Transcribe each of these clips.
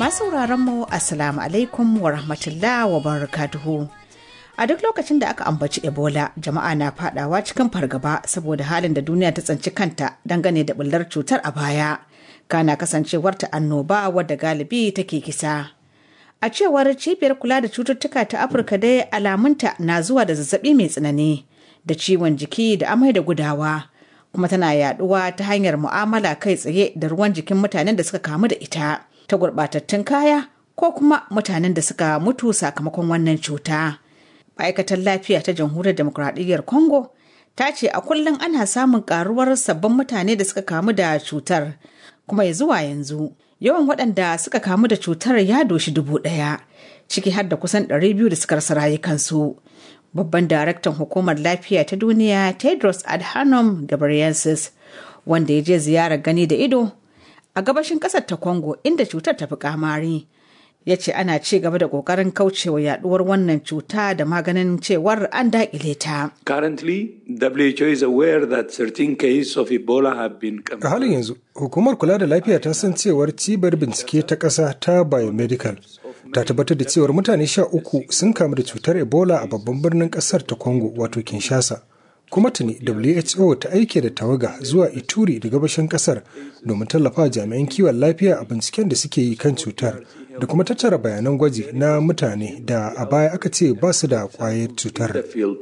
Masu mu Assalamu alaikum wa rahmatullah wa barakatuhu. A duk lokacin da aka ambaci Ebola, jama'a na fadawa cikin fargaba saboda halin da duniya ta tsanci kanta dangane da bullar cutar a baya. Kana kasancewar ta annoba wadda galibi take kisa. A cewar cibiyar kula da cututtuka ta Afirka dai alamunta na zuwa da zazzabi mai tsanani da ciwon jiki da amai da gudawa. Kuma tana yaduwa ta hanyar mu'amala kai tsaye da ruwan jikin mutanen da suka kamu da ita. ta gurɓatattun kaya ko kuma mutanen da suka mutu sakamakon wannan cuta. Ma'aikatar lafiya ta jamhuriyar demokuraɗiyyar Congo ta ce a kullum ana samun karuwar sabbin mutane da suka kamu da cutar kuma ya zuwa yanzu yawan waɗanda suka kamu da cutar ya doshi dubu ɗaya ciki har da kusan ɗari biyu da suka rasa rayukansu. Babban daraktan hukumar lafiya ta duniya Tedros Adhanom Ghebreyesus wanda ya je ziyarar gani da ido a gabashin kasar ta Congo inda cutar ta fi kamari. Ya ce ana ci gaba da ƙoƙarin kaucewa yaduwar wannan cuta da maganin cewar an daƙile ta. Currently, WHO is aware that 13 cases of Ebola have been A halin yanzu, hukumar kula da lafiya ta san cewar cibiyar bincike ta ƙasa ta biomedical ta tabbatar da cewar mutane sha uku sun kamu da cutar Ebola a babban birnin ƙasar ta Congo wato Kinshasa. kuma tuni WHO ta aike da tawaga zuwa Ituri da gabashin kasar domin tallafa jami'an kiwon lafiya a binciken da suke yi kan cutar da kuma tattara bayanan gwaji na mutane da a baya aka ce ba su da kwayar cutar.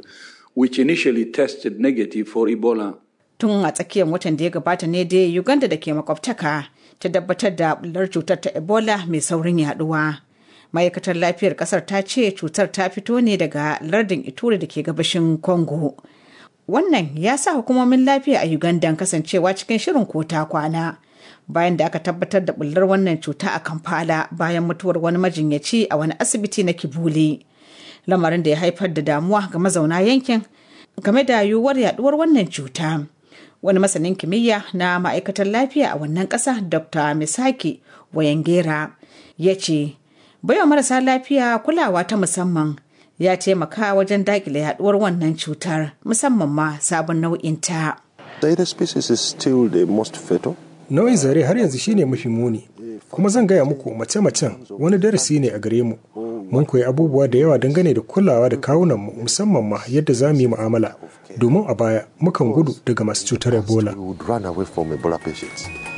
Tun a tsakiyar watan da ya gabata ne dai Uganda da ke makwabtaka ta tabbatar da bular cutar ta Ebola mai saurin yaduwa. Ma'aikatar lafiyar kasar ta ce cutar ta fito ne daga lardin Ituri da ke gabashin Congo. Wannan ya sa hukumomin lafiya a Uganda kasancewa cikin shirin kota kwana. Bayan da aka tabbatar da bullar wannan cuta a Kampala bayan mutuwar wani majinyaci a wani asibiti na Kibuli. Lamarin da ya haifar da damuwa ga mazauna yankin game da yiwuwar yaduwar wannan cuta. Wani masanin kimiyya na ma'aikatar lafiya a wannan ƙasa Dr. Misaki Wayangera ya ce, baiwa marasa lafiya kulawa ta musamman ya taimaka wajen dakile yaduwar wannan cutar musamman ma sabon nau'in ta. Nau'in zare har yanzu shine mafi muni, kuma zan gaya muku mace-macen wani darasi ne a gare mu. Mun koyi abubuwa da yawa dangane da kulawa da kawunanmu musamman ma yadda za mu yi mu'amala. Domin a baya mukan gudu daga masu cutar Ebola.